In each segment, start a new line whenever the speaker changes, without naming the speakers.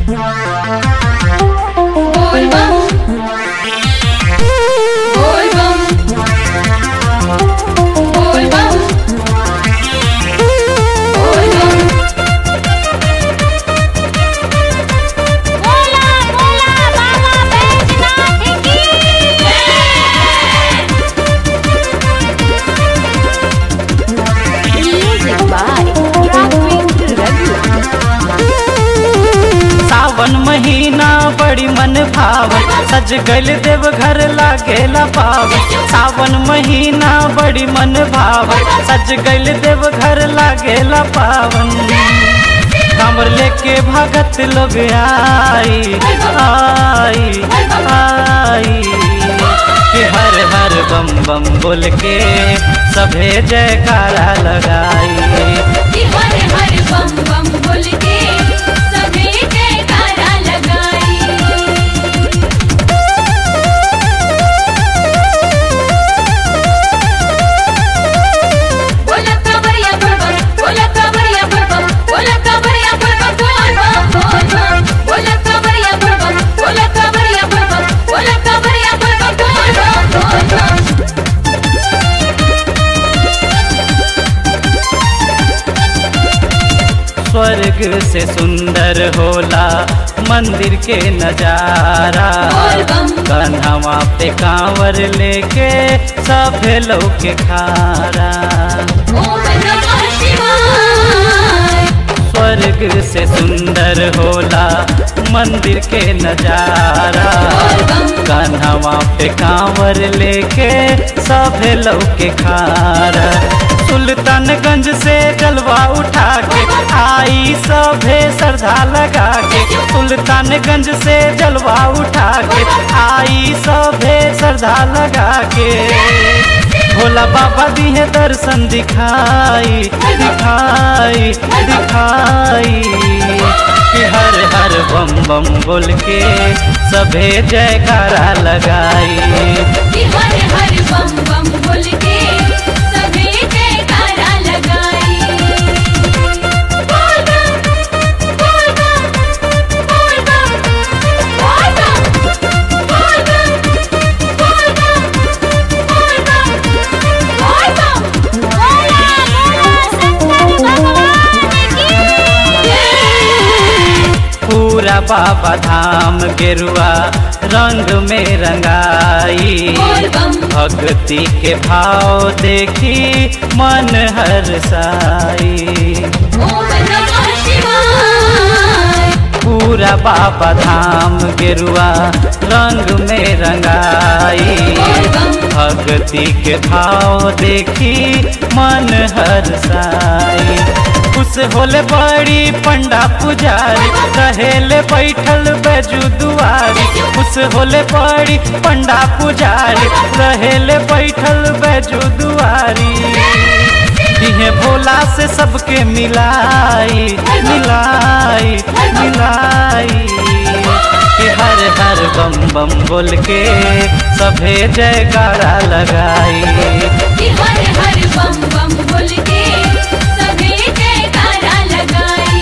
बोल बम बोल बम बोल बम बोल बम
बोला बोला बाबा बैजनाथ की म्यूजिक बाय राघवेंद्र रघु
सावन महीना बड़ी मन भावन सज गल देव घर लागेला पावन सावन महीना बड़ी मन भावन सज गल देव घर लागेला पावन कांवर लेके भगत लोग आई आई आई कि हर हर बम बम बोल के सभे जयकारा लगाई
कि हर हर बम बम बोल के सभी जयकारा लगाई बोला कांवरिया बोल बम बोला कांवरिया बोल बम बोला कांवरिया बोल बम बोल बम बोल बम बोला कांवरिया बोल बम बोला कांवरिया बोल बम बोला कांवरिया बोल बम बोल बम बोल बम
स्वर्ग से सुंदर होला मंदिर के नजारा
बोल बम
कन्हवा पे कांवर लेके सभे लोग के खारा
ओम नमः शिवाय
स्वर्ग से सुंदर होला मंदिर के नजारा
बोल बम
कन्हवा पे कांवर लेके सभे लोग के खारा सुल्तानगंज से जलवा उठा के आई सभे श्रद्धा लगा के सुल्तानगंज से जलवा उठा के आई सभे श्रद्धा लगा के भोला बाबा दिहे दर्शन दिखाई दिखाई दिखाई कि हर हर बम बम बोल के सभे जयकारा लगाई
कि हर हर बम बम बोल के सभी जयकारा लगाई बोल बम बोल बम बोल बम बोल बम बोल बम बोल बम बोल बम बोल बम
बोला बोला शंकर भगवान की
पूरा बाबा धाम गेरुआ रंग में रंगाई
बोल बम
भक्ति के भाव देखी मन हर्षाई
ओम नमः शिवाय
पूरा बाबा धाम गेरुआ रंग में रंगाई
बोल बम
भक्ति के भाव देखी मन हर्षाई खुश होले बड़ी पंडा पुजारी रहेले बैठल बैजू दुआरी खुश होले बड़ी पंडा पुजारी रहेले बैठल बैजू दुआरी दिहे भोला से सबके मिलाई मिलाई मिलाई कि हर हर बम बम बोल के सभे जयकारा लगाई
कि हर हर बम बम बोल के सभी जयकारा लगाई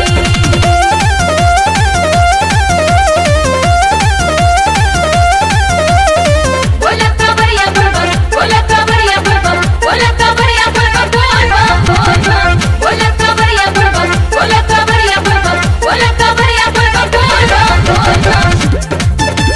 बोला कांवरिया बोल बम बोला कांवरिया बोल बम बोला कांवरिया बोल बम बोल बम बोल बम बोला कांवरिया बोल बम बोला कांवरिया बोल बम बोला कांवरिया बोल बम बोल बम बोल बम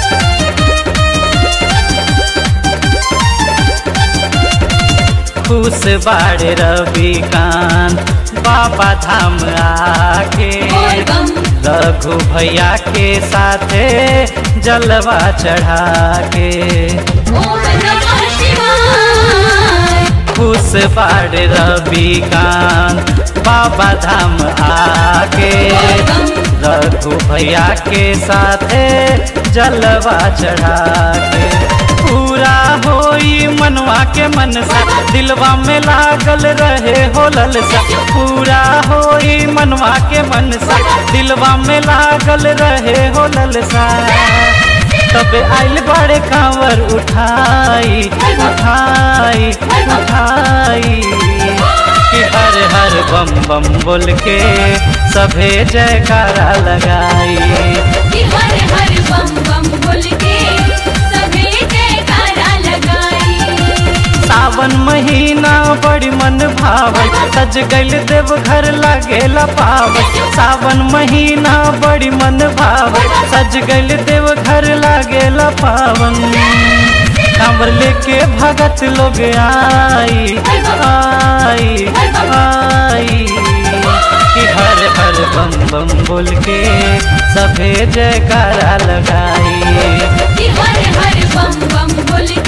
खुश बाड़े रविकांत बाबा धाम आके
बोल बम
रघु भैया के साथे जलवा चढ़ा के
ओम नमः शिवाय
खुश बाड़े रविकांत बाबा धाम आके
बोल बम
रघु भैया के साथे जलवा चढ़ा के पूरा होई मनवा के मनसा दिलवा में लागल रहे हो ललसा पूरा होई मनवा के मनसा दिलवा में लागल रहे हो ललसा तबे आइल बड़े कांवर उठाई उठाई उठाई कि हर हर बम बम बोल के सभे जयकारा लगाई
कि हर हर बम बम बोल के सभी जयकारा लगाई
सावन महीना बड़ी मन भावल सज गइल देव घर लागेला पावल सावन महीना बड़ी मन भावल सज गइल देव घर लागेला पावन कांवर लेके भगत लोग आई आई आई कि हर हर बम बम बोल के सभे जयकारा लगाई
कि हर हर बम बम बोल